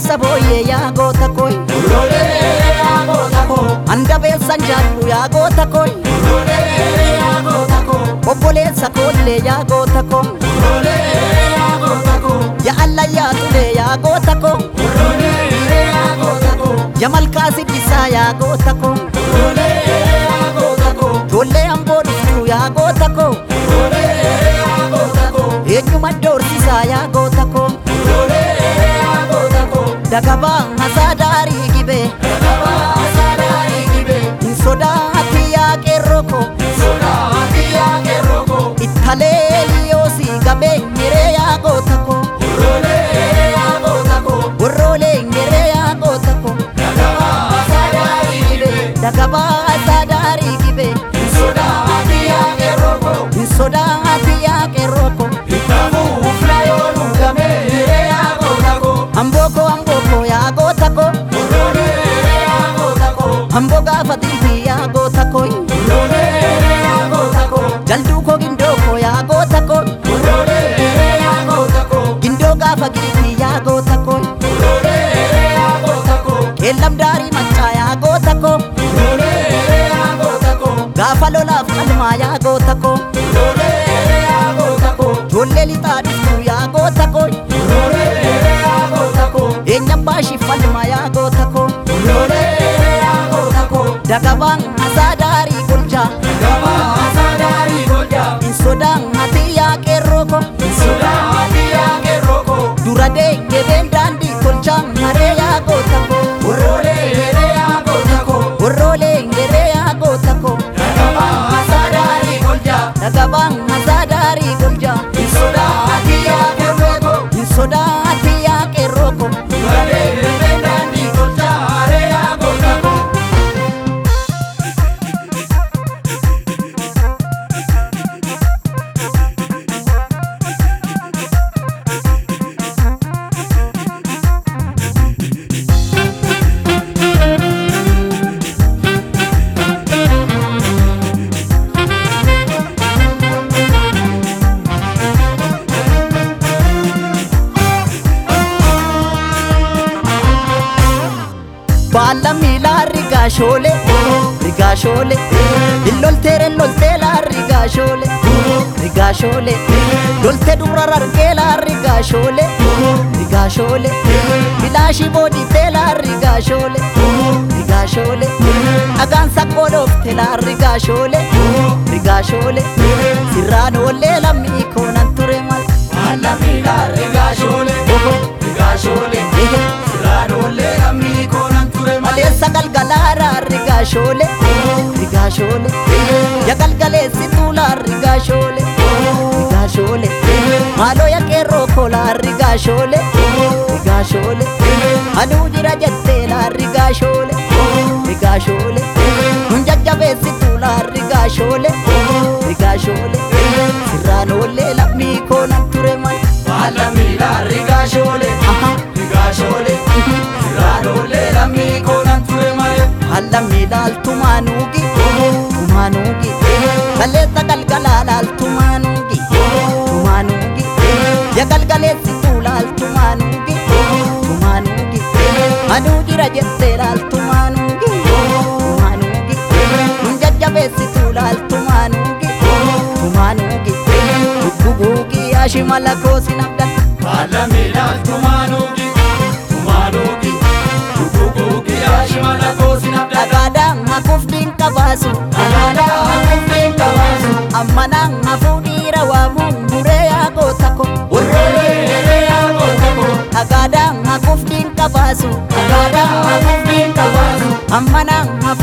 keessa booyyee yaa goota kooy handabeessan jaallu yaa goota kooy obboleessa koollee yaa goota koo yaa allayyaa tulee yaa goota koo yaa malkaa sibbisaa yaa goota koo ijoollee amboo dhuftuu yaa goota koo eenyuma doorsisaa yaa goota koo dagabaa hasaa daarii gibee hin sodaati yaa qeerroo koo ittalee liyoosii gabee nyeree yaa goota koo warroolee nyeree yaa goota koo dagabaa hasaa daarii gibee hin sodaati yaa qeerroo koo amboo koo amboo koo yaa goota koo amboo gaafa xiitii yaa goota koo jalduu koo gindoo koo yaa goota koo gindoo gaafa xiitii yaa goota koo qeellam daarii maccaa yaa goota koo gaafa lolaaf qalmaa yaa goota koo ijoollee lixaa dhuftuu yaa goota koo eenyam baashii falmaa yaa goota koo dagabaan hasaa daarii golchaa hin sodaan hatii yaa qeerroo koo dura deegebeen daandii tolchaa haree yaa goota koo warroolee heree yaa goota koo dagabaan hasaa daarii golchaa hin sodaati yaa qeerroo koo baalla miilaa rigaashoolee rigaashoolee illolteere loltee laa rigaashoolee rigaashoolee loltee dubra rargee laa rigaashoolee rigaashoolee filaashii booditee laa rigaashoolee rigaashoolee dhagaan saqqoo dhoofte laa rigaashoolee rigaashoolee sirraan oollee lammii koonan ture mal maleessa galgalaaraa rigaashoolee rigaashoolee ya galgaleessi tuulaa rigaashoolee rigaashoolee maaloo ya qeerroo koolaa rigaashoolee rigaashoolee aduu jira jettee laa rigaashoolee rigaashoolee nun jajjabeessi tuulaa rigaashoolee rigaashoolee sirraan oollee lammii koonan ture mal halla miilaal tumaanuugi tumaanuugi kaleessa galgalaalaal tumaanuugi tumaanuugi ya galgaleessi tuulaal tumaanuugi tumaanuugi aduu jira jetteelaal tumaanuugi tumaanuugi nun jajjabeessi tuulaal tumaanuugi tumaanuugi dugguguugi ashimala koosin abdan dhagaadhaan hafuufdiin qabaasu ammanaan hafuu dhiira waamuun buree yaa goota ko dhagaadhaan hafuufdiin qabaasu ammanaan hafuu